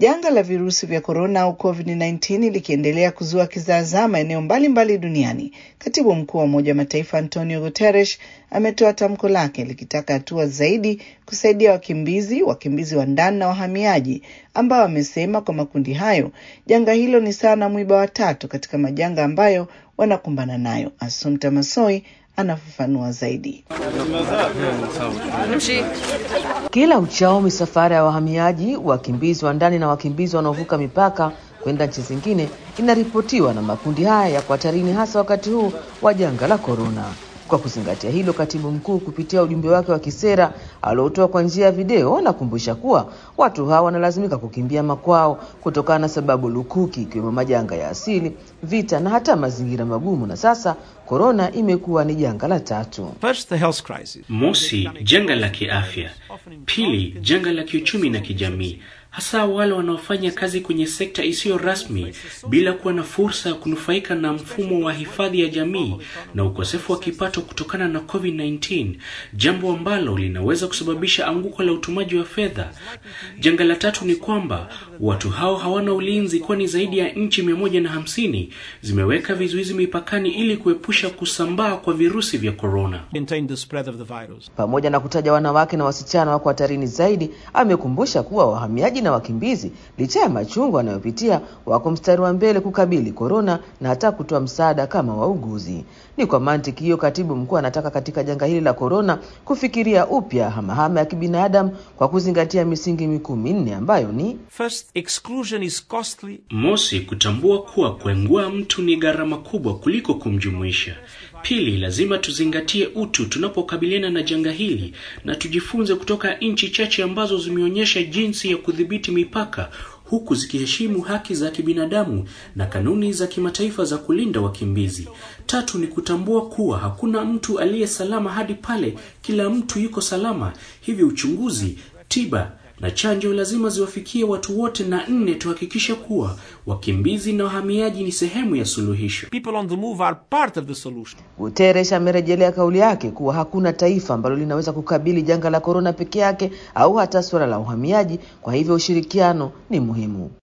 Janga la virusi vya korona au COVID-19 likiendelea kuzua kizaazaa maeneo mbalimbali duniani, katibu mkuu wa Umoja wa Mataifa Antonio Guterres ametoa tamko lake likitaka hatua zaidi kusaidia wakimbizi, wakimbizi wa ndani na wahamiaji, ambao amesema kwa makundi hayo janga hilo ni sawa na mwiba wa tatu katika majanga ambayo wanakumbana nayo. Assumpta Masoi anafafanua zaidi. Kila uchao misafara ya wahamiaji, wakimbizi wa ndani na wakimbizi wanaovuka mipaka kwenda nchi zingine inaripotiwa, na makundi haya yako hatarini, hasa wakati huu wa janga la korona. Kwa kuzingatia hilo, katibu mkuu kupitia ujumbe wake wa kisera aliotoa kwa njia ya video anakumbusha kuwa watu hawa wanalazimika kukimbia makwao kutokana na sababu lukuki, ikiwemo majanga ya asili, vita na hata mazingira magumu, na sasa korona imekuwa ni janga la tatu. First, the health crisis. Mosi, janga la kiafya. Pili, janga la kiuchumi na kijamii, hasa wale wanaofanya kazi kwenye sekta isiyo rasmi bila kuwa na fursa ya kunufaika na mfumo wa hifadhi ya jamii na ukosefu wa kipato kutokana na COVID-19, jambo ambalo linaweza kusababisha anguko la utumaji wa fedha. Janga la tatu ni kwamba watu hao hawana ulinzi, kwani zaidi ya nchi mia moja na hamsini zimeweka vizuizi mipakani ili kuepusha kusambaa kwa virusi vya korona. Contain the spread of the virus. Pamoja na kutaja wanawake na wasichana wako hatarini zaidi, amekumbusha kuwa wahamiaji na wakimbizi, licha ya machungu wanayopitia, wako mstari wa mbele kukabili korona na hata kutoa msaada kama wauguzi. Ni kwa mantiki hiyo, katibu mkuu anataka katika janga hili la korona kufikiria upya hamahama ya kibinadamu kwa kuzingatia misingi mikuu minne ambayo ni First, exclusion is costly. Mosi, kutambua kuwa kuengua mtu ni gharama kubwa kuliko kumjumuisha. Pili, lazima tuzingatie utu tunapokabiliana na janga hili na tujifunze kutoka nchi chache ambazo zimeonyesha jinsi ya kudhibiti mipaka huku zikiheshimu haki za kibinadamu na kanuni za kimataifa za kulinda wakimbizi. Tatu ni kutambua kuwa hakuna mtu aliye salama hadi pale kila mtu yuko salama. Hivyo uchunguzi, tiba na chanjo lazima ziwafikie watu wote. Na nne, tuhakikishe kuwa wakimbizi na wahamiaji ni sehemu ya suluhisho. People on the move are part of the solution. Guterres amerejelea kauli yake kuwa hakuna taifa ambalo linaweza kukabili janga la korona peke yake au hata suala la uhamiaji. Kwa hivyo ushirikiano ni muhimu.